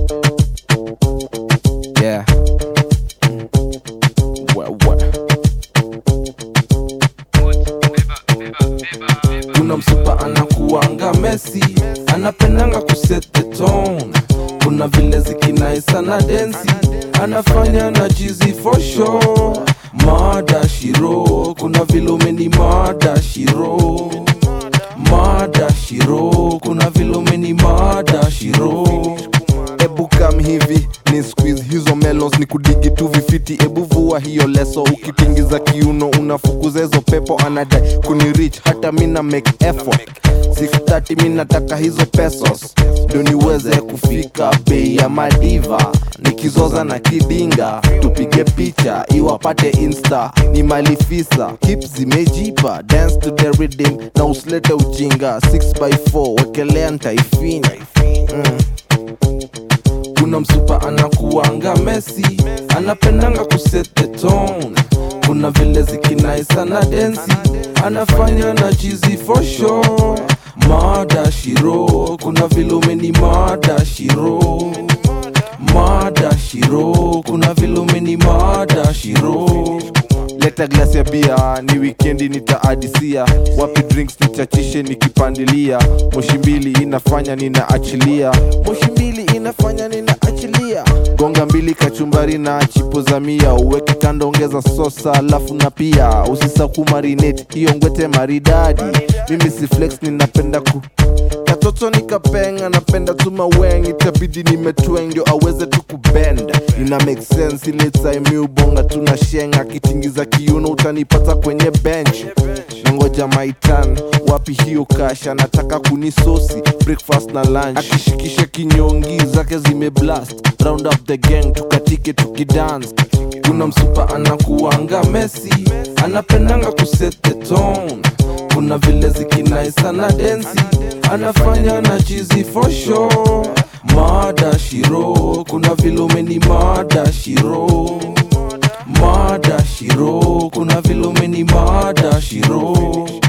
Yeah. Wa- wa- kuna msupa anakuanga mesi anapendanga kuset the tone kuna vile zikinaisa na densi anafanya na jizi for sure mada shiro kuna vile umeni mada shiro mada shiro kuna vile umeni mada shiro ebu kam hivi ni squeeze hizo melos ni kudigi tu vifiti ebu vua hiyo leso ukitingiza kiuno unafukuza hizo pepo anadai kunirich hata mina make effort 630 mi nataka hizo pesos ndo niweze kufika bei ya madiva nikizoza na kidinga tupige picha iwapate insta ni malifisa hip zimejipa dance to the rhythm na usilete ujinga 6x4 wekelea ntaifinya mm. kuna msupa anakuanga mesi anapendanga kuset the tone kuna vile zikinaisa na densi anafanya na jizi for sure mada shiro kuna vile umeni mada shiro mada shiro kuna vile umeni mada shiro leta glasi ya bia ni wikendi nitaadisia wapi drinks nichachishe nikipandilia moshi mbili inafanya ninaachilia moshi mbili inafanya ninaachilia gonga mbili kachumbari na chipo za mia uweke kando ongeza sosa alafu na pia usisa kumarinate hiyo ngwete maridadi mimi si flex ninapenda ku katoto nikapenga napenda tu maweng itabidi nimetweng ndio aweze tu kubenda ina make sense ile time ubonga tuna shenga kitingiza kiuno utanipata kwenye bench nangoja maitan wapi hiyo kasha nataka kunisosi breakfast na lunch akishikisha kinyongi zake zimeblast round up the gang tukatike tukidance kuna msupa anakuanga mesi anapendanga kuset the tone kuna vile zikinaisa na densi anafanya na jizi for sure mada shiro kuna vile umeni mada shiro mada shiro kuna vile umeni mada shiro